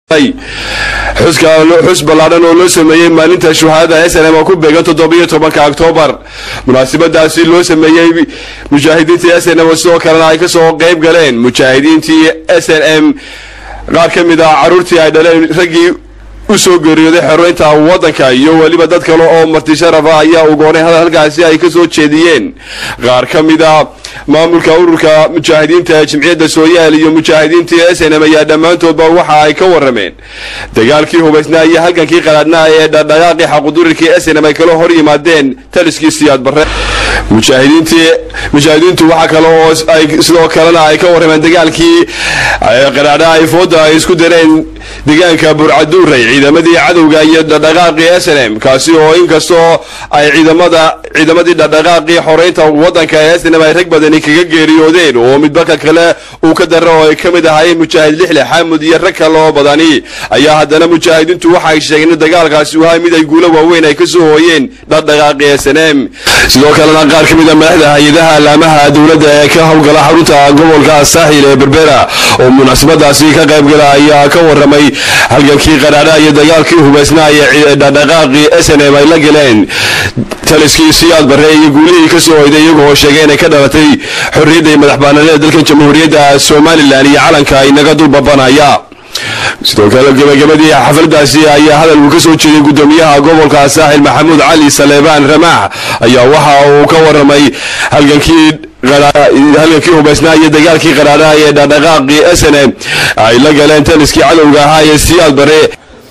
xus ballaadhan oo loo sameeyey maalinta shuhaadada snm oo ku beegan toddobiyo tobanka oktoobar munaasabadaasi loo sameeyey mujaahidiinta snm sidoo kalena ay kasoo qeyb galeen mujaahidiintii s n m qaar ka mid ah caruurtii ay dhaleen raggii usoo geeriyooday xoroynta waddanka iyo weliba dad kale oo marti sharafa ayaa ugoonay halkaasi ay kasoo jeediyeen qaar ka mid a maamulka ururka mujaahidiinta jimciyadda sooyaal iyo mujaahidiintii s n m ayaa dhammaantoodba waxa ay ka warameen dagaalkii hubaysnaa iyo halgankii qalaadnaa ee dhaqdhaqaaqii xaqudurirkii s n m ay kala hor yimaadeen taliskii siyaad barre mujaahidiintii mujaahidiintu waxa kale oo ay sidoo kalena ay ka warrameen dagaalkii qaraadha ay fooda ay isku dareen deegaanka burcaduuray ciidamadii cadowga iyo dhaqdhaqaaqii s n m kaasi oo inkastoo ay ciidamada ciidamadii dhaqdhaqaaqii xoreynta waddanka ee s n m ay rag badani kaga geeriyoodeen oo midbaka kale uu ka dara oo ay ka mid ahaayeen mujaahid lixle xaamud iyo rag kale oo badani ayaa haddana mujaahidiintu waxay sheegeen in dagaalkaasi uu ahay mid ay guulo waaweyn ay kasoo hooyeen dhaqdhaqaaqii s n m sidoo kalena qaar ka mid a madaxda hay-adaha alaamaha dowladda ee ka howlgala xarunta gobolka saaxil ee berbera oo munaasabadaasi ka qaybgala ayaa ka waramay halgankii qaraadha iyo dagaalkii hubaysnaa ee dhaqdhaqaaqii s n m ay la galeen taliskii siyaad barre iyo guulihii kasoo hoyday iyagoo sheegay inay ka dhalatay xorriyadda iyo madax baanaanida dalkan jamhuuriyadda somalilan iyo calanka inaga dulbabanaya sidoo kale gebagabadii xafladaasi ayaa hadal uu ka soo jeeday guddoomiyaha gobolka saaxil maxamuud cali saleebaan ramaax ayaa waxa uu ka waramay halgankii halgankii hubaysnaa iyo dagaalkii qaraadhaha ee dhaqdhaqaaqii s n m ay la galeen taliskii cadowga ahaa ee siyaad bare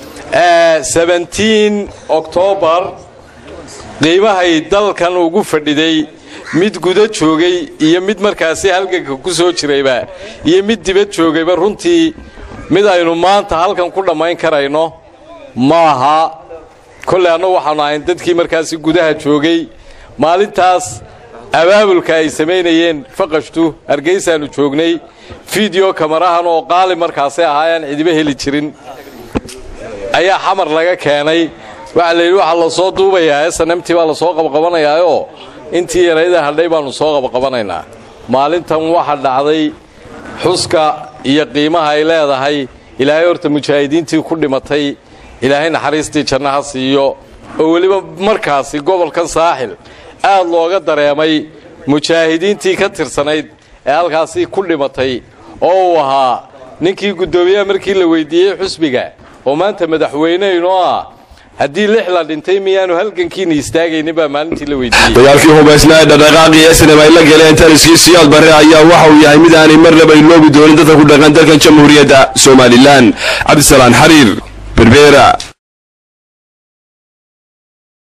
oktoobar qiimahay dalkan ugu fadhiday mid guda joogay iyo mid markaasi halganka ku soo jirayba iyo mid dibad joogayba runtii mid aynu maanta halkan ku dhammayn karayno maaha kolley annagu waxaanu ahayn dadkii markaasi gudaha joogay maalintaas abaabulka ay samaynayeen faqashtu hargaysaannu joognay fiideo kamarahan oo qaali markaasi ahaayaan cidiba heli jirin ayaa xamar laga keenay waxaa la yidhi waxaa la soo duubayaa snmt baa la soo qabqabanayaayoo intii yarayda hadhay baannu soo qabqabanaynaa maalintan waxa dhacday xuska iyo qiimaha ay leedahay ilaahay horta mujaahidiintii ku dhimatay ilaahay naxariistii janno ha siiyo oo weliba markaasi gobolkan saaxil aad looga dareemay mujaahidiintii ka tirsanayd ee halkaasi ku dhimatay oo uu ahaa ninkii guddoomiyaha markii la weydiiyey xusbiga oo maanta madaxweyneynoo ah haddii lix la dhintay miyaanu halgankiina istaagaynin baa maalintii la weydiiyey dagaalkii hubaysnaa ee dhaqdhaqaaqii s n m ay la galeen taliskii siyaad barre ayaa waxa uu yahay mid aanay marnaba iloobi doonin dadka ku dhaqan dalkan jamhuuriyadda somalilan cabdisalaan xariir berbera